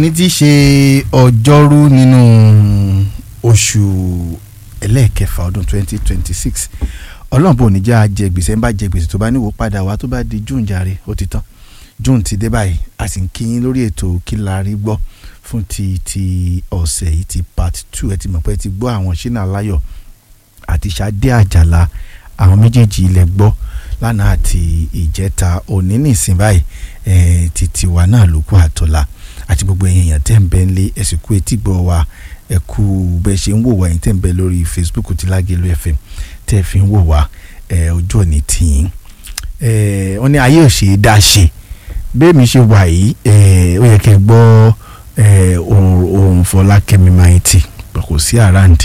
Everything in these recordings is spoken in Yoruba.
òní ti ṣe ọjọ́rú nínú oṣù ẹlẹ́ẹ̀kẹfà ọdún twenty twenty six ọlọ́run ní já jẹ gbèsè ń bá jẹ gbèsè tó bá níwò padà wá tó bá di june jàre ó ti tán june ti dé báyìí a sì ń kí yín lórí ètò kí la rí gbọ́ fún ti ti ọ̀sẹ̀ yìí ti part two ẹ ti mọ̀ pé ẹ ti gbọ́ àwọn ṣínà láyọ̀ àti ṣadé àjàlá àwọn méjèèjì ilẹ̀ gbọ́ lánàá àti ìjẹta òní nìsín báyìí ẹ̀ títí wa náà ló kú àtọ́lá àti gbogbo ẹ̀yin èèyàn tẹ́ ń bẹ nílé ẹ̀sìn kú etí gbọ́ wa ẹ kú bẹ́ẹ̀ ṣe ń wò wá yín tẹ́ ń bẹ lórí Facebook ti Lágẹ̀lú FM tẹ́ fi ń wò wá ẹ̀ ojú òní tìyín ẹ̀ wọ́n ní ayé ò ṣe é dá ṣe bẹ́ẹ̀ mi ṣe wà yìí ẹ̀ ó yẹ kẹ́ gbọ́ ẹ̀ òun Fọlákẹ́mi Maiti kò sí around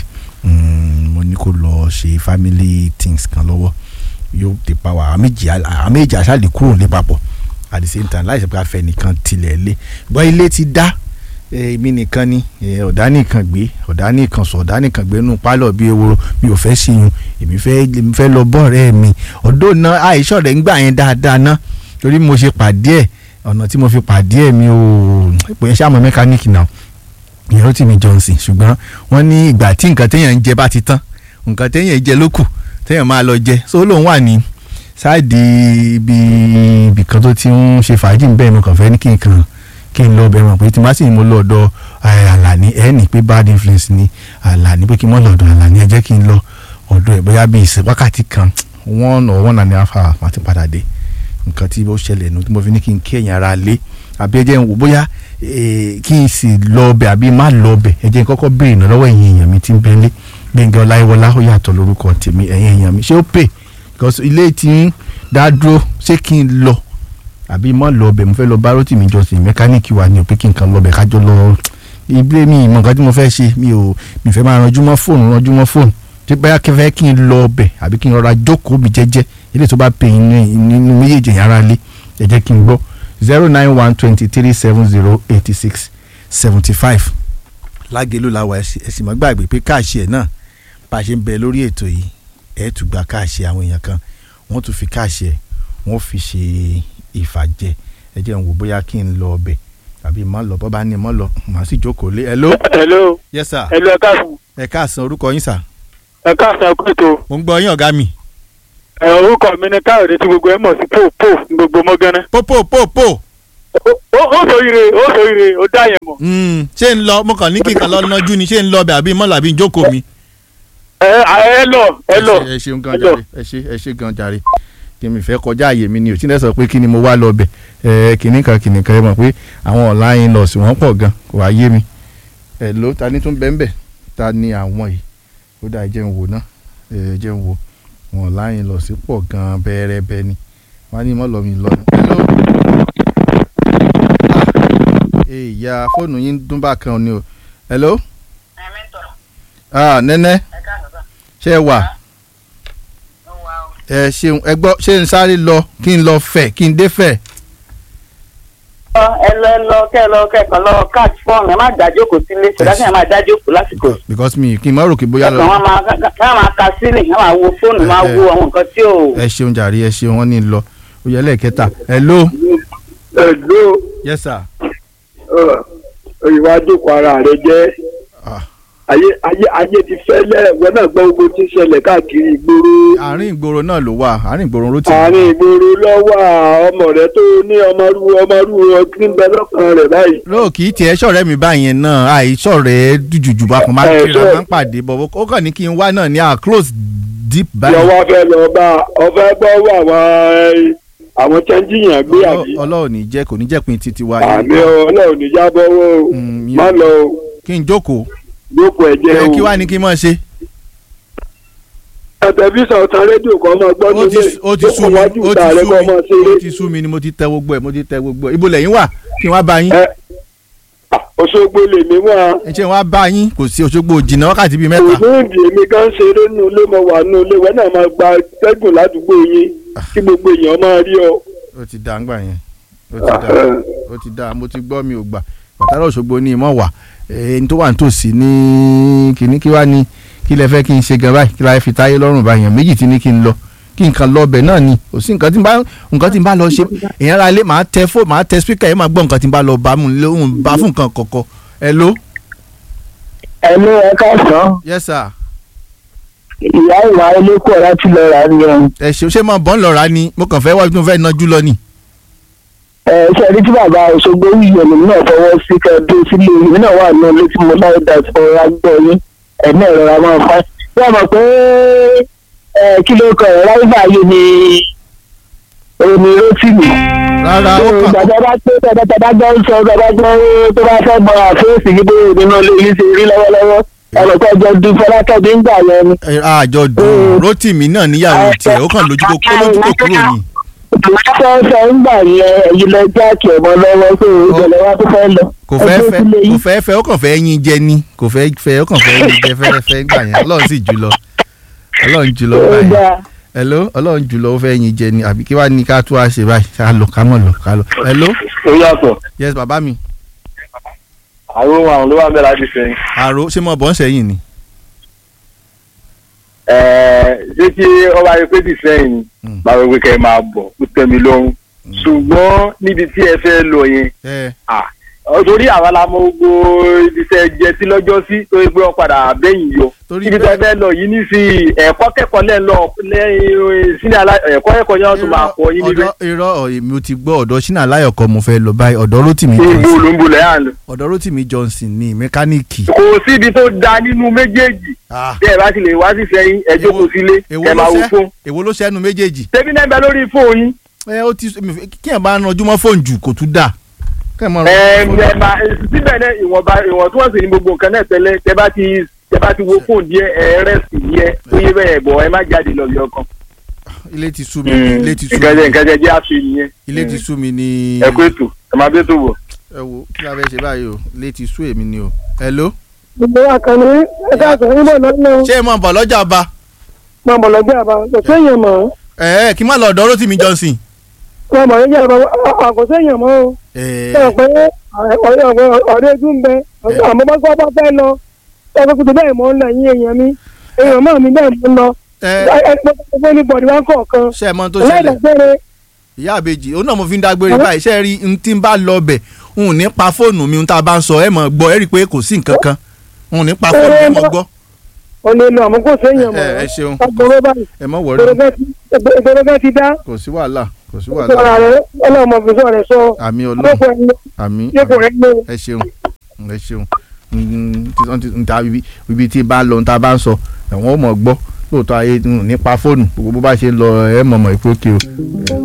mo ní kó lọ ṣe family things kan lọ́wọ́ yóò ti pa wá àméjì àméjì àṣàlè kúrò ní papọ̀ at the same time láì ṣe pé afẹ́ nìkan tilẹ̀ lé gbọ́ ilé ti dá èmi nìkan ni ọ̀dà nìkan gbé ọ̀dà nìkan sọ ọ̀dà nìkan gbé nù pálọ̀ bíi ewúro mi ò fẹ́ ṣiyun èmi fẹ́ èmi fẹ́ lọ bọ́ọ̀rẹ́ mi ọ̀dọ́ náà àìsàn rẹ̀ ń gbà yẹn dáadáa ná torí mo ṣe pàdé ẹ̀ ọ̀nà tí mo fi pàdé ẹ̀ mi ò pè é ṣàmọ̀ mẹkáníìkì náà ìyẹn ó tì mí Johnson ṣùgbọ́n wọ́n ní ìgbà tí nǹkan téèyàn ń jẹ bá ti tán nǹkan téèyàn jẹ ló kù téèyàn máa lọ jẹ so lóun wà ní sáàdì ibi ibì kan tó ti ń ṣe fàájì bẹ́ẹ̀ mo kàn fẹ́ ní kí n kàn kí n lọ bẹ̀rẹ̀ mọ̀ pé tí má sì ní mo lọ ọ̀dọ̀ Àlàní ẹ̀ ní pé bad influence ni Àlàní pé kí n mọ̀ lọ ọ̀dọ̀ Àlàní ẹ jẹ́ kí n lọ ọ̀dọ̀ ẹ̀ bóyá bíi ìsìn wákàtí kan one or one and a half hour máa ti padà dé nǹkan tí ó ṣẹlẹ̀ nù tí mo fi ní kí n kí ẹ̀yìn ara lé àbí ẹ jẹ́ n wò bóyá kí n sì lọ ọbẹ̀ àbí má lọ ọbẹ̀ ẹ jẹ́ n kọ́kọ́ béèrè náà lọ́wọ́ ẹ̀yin èèyàn mi tí ń bẹ́ńlé Gbẹ̀ngàn Ọláyíwọlá ó yàtọ̀ lórúkọ tèmi ẹ̀yin èèyàn mi ṣé ó pè because ilé tí ń dá dúró ṣé kí n lọ àbí má lọ ọbẹ̀ mo fẹ́ lọ bá Rótìmí Johnson mẹkáníìkì wa ni ò pé kí n kàn lọ ọbẹ̀ kájọ lọ ilé mi ìmọ̀ nǹkan tí mo fẹ́ ṣe mi ò mi fẹ́ máa ranjú mọ́ fóònù ranjú mọ́ fóònù tí báyà kẹfẹ́ kí n lọ ọbẹ̀ àbí kí n rọra jókòó mi jẹ́jẹ́ ilé tó bá pè nínú méjèèjì yàrá lé ẹ jẹ́ kí n gbọ́ zero nine one twenty three seven zero eighty six seventy five Lágẹ̀lú làwà ẹ̀sìn mọ́ gbàgbé pé káàṣì ẹ̀ náà bá a ṣe ń bẹ lórí ètò yìí ẹ̀ tún gba káàṣì àwọn èèyàn kan wọ́n tún fi káàṣì ẹ̀ wọ́n fi ṣe ìfàjẹ ẹ jẹ́ n wò bóyá kí n lọ ọbẹ̀ àbí má lọ bọ́ bá ní mọ́ lọ màá sì jókòó lé. hello. hello. yes sir. hello ẹ káàsán. ẹ káàsán orúkọ yín sà. ẹ káàsán kú ètò. mo ń gbọ́ yín ọ̀gá mi. ẹ orúkọ mi ni káyọ̀dé tí gbogbo ẹ mọ̀ sí pò pò ní gbogbo mọ́gánná. pópó pópó. ó ó sòyire ó sòyire ó dá yẹn mọ̀. ṣé ń lọ mo kàn ní kíkan lọ nájú ni ṣé ń lọ ọbẹ̀ àbí mọ́lá àbí jókòó mi. ẹ ẹ lọ ẹ lọ. ẹ ṣeun gan jàre ẹ ṣe ẹ ṣe gan jàre kí mi fẹ́ kọjá àyè mi ni ò tí ń sọ pé kí ni mo wá lọ bẹ̀ ẹ kìnnì kan kìnnì kan ẹ mọ̀ pé àwọn online nurse wọ́n pọ̀ gan kò wá yé mi ẹ ló ta ni tún bẹ́ẹ̀ bẹ́ẹ̀ ta ni àwọn yìí ó dá ẹjẹ́ ń wò ná ẹ jẹ́ ń wò wọn online nurse pọ̀ gan bẹ́ẹ̀rẹ́ bẹ́ẹ̀ ni wọ́n á ní mọ́ lọ mi lọ. ìyá fóònù yín dún bá kan ni o hello. ah nẹ́nẹ́ ṣé ẹ wà ẹ ṣeun ẹ gbọ́ ṣé n sáré lọ kí n lọ fẹ̀ kí n dé fẹ̀. ẹ lọ ẹ lọ kẹ lọ kẹkọọ lọ catch fọọmù ẹ má dájókòó sílé ṣùgbọ́n kí ẹ má dájókòó lásìkò. because mi kí n má rò kí bóyá lọ. ẹ̀sán wọn máa ká máa ka sílẹ̀ ká máa wo fóònù máa wo àwọn nǹkan tí ò. ẹ ṣeun jàre ẹ ṣeun wọn ní lọ ó yẹ lẹ́ẹ̀kẹta hello. hello. yes sir. ìwà àjòkò ara rẹ jẹ́ ayé ayé ayé ti fẹ́lẹ́ wọn náà gbọ́ gbogbo tí ń ṣẹlẹ̀ káàkiri ìgboro. àárín ìgboro náà ló wà àárín ìgboro ló ti. àárín ìgboro lọ́wọ́ ọmọ rẹ tó ní ọmọrú ọmọrú ọdún bẹ lọ́kàn rẹ̀ báyìí. lóò kì í tiẹ̀ ṣọ̀rẹ́ mi báyẹn náà àìṣọ̀rẹ́ jùjùjù bá kan máa ń kíra máa ń pàdé bọ̀ ó kàn ní kí n wá náà ní à close deep báyìí. lọ́wọ́ fẹ́ lọ bá ọfẹ́ gbọ́wọ́ àwọn àwọn chẹ́ńjìyàn gbé àbí. ọlọ́run ní jẹ́ kò ní jẹ́ pin titi wa. àmì ọlọ́run ní jábọ́wọ́ má lọ o. kí n jókòó jókòó ẹ jẹ́ o. kí wàá ní kí n máa ṣe. tẹlifíṣàn ọ̀tàn rédíò kan máa gbọ́ nílé ó ti sú mi ó ti sú mi ó ti sú mi ni mo ti tẹ gbogbo ẹ mo ti tẹ gbogbo ẹ ibo lẹ́yìn wà kí n wá bá yín. Òṣogbo lèmi wá. ẹ ṣe wá bá yín kò sí Òṣogbo jìnnà wákàtí bíi mẹ́ta. òṣùndì èmi kan ṣeré nínú ilé mo wà nínú ilé wọn náà máa gba tẹ́gùn ládùúgbò yín kí gbogbo èèyàn máa rí ọ. ó ti dá ngbà yẹn ó ti dá ó ti dá mo ti gbọ́ mi ò gbà bàtàrà Òṣogbo ní ìmọ̀ wà ẹni tó wà nítòsí ní kíní kí wá ní kí lẹ fẹ́ kí n ṣe gan báyìí kí la fi táyé lọ́rùn báyìí méjì tí ní kí n lọ kí nǹkan lọ ọbẹ̀ náà ni kò sí nǹkan tí n bá nǹkan tí n bá lọ ṣe èèyàn ra ilé màá tẹ fóònù màá tẹ spíkà yẹn máa gbọ́ nǹkan tí n bá lọ bá mu lóhùn bá fún nǹkan kọ̀ọ̀kan hello. ẹ̀lú ẹ káàsán yes sir. ìyá ìwà elékò láti lọ rà ní ẹ̀hún. ẹ ṣe ṣé máa bọ́ ń lọ rà ni mo kàn fẹ́ wá bí mo fẹ́ nájú lọ ni. ẹ ṣe rí tí bàbá Òṣogbo yìí ẹ̀mí náà fọwọ́ sí kẹ́ẹ̀dé sílé èmi náà wà ní ilé tí mo láyé dà tí mo rà gbọ́ yín ẹ̀mí ẹ̀rọ ra máa fa. wọ́n mọ̀ pé ẹ kí ló kọ ẹ̀ ráìbà yìí ni omi rótìmì. rárá ó kàn bàbá bá pé bàbá bàbá gbọ́ ń sọ bàbá gbọ́ tó bá fẹ́ mọ àfẹ́sì yìí bóyá nínú ilé yìí ṣe rí lọ́wọ́lọ́wọ́ ọ̀rọ̀ tó jọ dún fọlákẹ́bí ń gbà yẹn ni. ẹ, àjọ dùn Rótìmí náà níyàwó tiẹ̀ ó kàn lójú kó kó lójú kó kúrò ní. fẹ́fẹ́ ń gbà yẹn ẹ̀yin lọ jáàkì ọmọ lọ́wọ́ pé ìbẹ̀lẹ̀ wa tó fẹ́ lọ. kò fẹ́ Ẹgbẹ́ fẹ́ sílé kò yìí. fẹ́ fẹ́ ó kàn fẹ́ yín jẹ ni kò fẹ́ fẹ́ ó kàn fẹ́ yín jẹ fẹ́rẹ́fẹ́ gbà yẹn ọlọ́run sì jùlọ ọlọ́run jùlọ Ó báyìí dáa. hello ọlọ́run jùlọ ó fẹ́ yín jẹ ni àbí kí wàá ní ká tó wá ṣe báyìí ká lọ ká mọ̀ lọ ká lọ hello ó yàtọ̀ yes bàbá mi àwọn àwọn ló wà bẹ́ẹ̀ láti sẹ́yìn. àrò ṣé mo bọ́ ń sẹ́yìn ni ṣé kí ọba yẹn pé dìsẹ́yìn ni Mm. báwo pé kẹ́ ẹ máa bọ̀ ó tẹ́ mi lọ́rùn ṣùgbọ́n níbi tí ẹ fẹ́ lọ yẹn ẹ ah, ọ, torí àwa la mọ gbogbo ibi tẹ́ jẹ sí lọ́jọ́ sí tó yẹ pé wọ́n padà bẹ́yìn yọ Torí ibi tẹ́ bẹ́ẹ̀- fẹ́ lọ yìí ní sí ẹ̀kọ́ kẹ́kọ̀ọ́ lẹ́ẹ̀ lọ lẹ́yìn sínú alá ẹ̀kọ́ kẹ́kọ̀ọ́ yẹn wọ́n tún máa kọ́ yín níbẹ̀ ọ̀dọ̀ irọ́ ọ̀, èmi ò ti gbọ́ ọ̀dọ̀ ṣínà aláyọ̀ kan mo fẹ́ lọ báyìí ọ̀dọ̀ Rótìmí ìbò Johnson ló ń bolẹ̀ yà ń lọ. ọ̀dọ̀ Rótìmí Johnson ni mẹkáníìkì kò síbi tó da nínú méjèèjì Ah, bí ẹ bá ti lè wá sí sẹ́yìn ẹ jókòó sílé èwo ẹ ló máa wo ṣẹ́ fóun èwo ló ṣẹ́nu méjèèjì tẹbi náà bẹ lórí fóun yín ẹ ó ti mi fẹ́- kí ẹ̀ bá ranjú mọ́ fóònù jù kò tún dà kẹ́ ẹ̀ mọ́ ẹ ẹ máa síbẹ̀ náà ìwọ̀nba ìwọ̀ntúnwọ̀nsì ní gbogbo nǹkan náà tẹ́lẹ̀ tẹ bá ti tẹ bá ti wo fóun díẹ̀ ẹ rẹ́sì díẹ̀ tó yé bẹ́ẹ̀ bọ̀ ẹ má jáde lọ yọ kan. ilé ti sú mi ilé ti sú nǹkan jẹ mi nǹkan jẹ jẹ́ àfi nìyẹn. ilé ti sú mi ní ẹ kú ètò ẹ máa bí ètò wọ̀. ẹ wo kí la fẹ́ ṣe báyìí o ilé ti sú èmi ni o hello gbogbo àkànní ẹ̀ka àtọ̀ níbọ̀ lọ́nà ṣé ẹ mọ̀ bọ̀ lọ́jà ọba máa bọ̀ lọ́jọ́ àbá kò séèyàn mọ́ ẹ ẹ kí n má lọ ọ̀dọ̀ Rótìmí Johnson máa bọ̀ lọ́jọ́ àbá kò séèyàn mọ́ o. ẹ ṣe pé ọ̀rẹ́ ojú ń bẹ àmọ́ bá gbọ́ bá fẹ́ lọ ẹgbẹ́ kùtù bẹ́ẹ̀ mọ́ ń lọ yín èèyàn mi èèyàn máa mi bẹ́ẹ̀ mọ́ ń lọ ẹ ẹgbẹ́ ní bọ̀dì wá kọ̀ọ̀kan ṣe ẹ mọ̀ tó ṣẹlẹ̀ ẹlẹ́dàgbére ìyá àbèjì òun náà mo fi ń dágbére báyìí ṣe rí n tí n bá lọ bẹ̀ n ò ní pa fóònù mi n tá a bá ń sọ ẹ mọ̀ gbọ́ ẹ rí i pé kò sí nǹkan kan n ò ní pa fóònù mi mọ̀ gbọ́ ò lè lọ àmọ́ kò séèyàn mọ́ ẹ ẹ ṣeun agbọ̀rọ̀ báyìí ẹ mọ̀ wọ̀rí ìgboro bẹ́ẹ̀ ti dá kò sí wàhálà kò sí sọ̀rọ̀ wàhálà rẹ̀ ọlọ́mọ fi sọ̀rọ̀ sọ àmì ọlọ́run ọlọ́pàá ẹni àmì yóò rẹ̀ ní ẹ ṣeun ẹ ṣeun Mm, tí wọ́n ti ń ta ibi ibi tí bá lọ tá a bá ń sọ ẹ̀wọ̀n ó mọ̀ gbọ́ lóòótọ́ ayé nípa fóònù gbogbo bó bá ṣe ń lọ ẹ̀ mọ̀ mọ̀ ìpókè o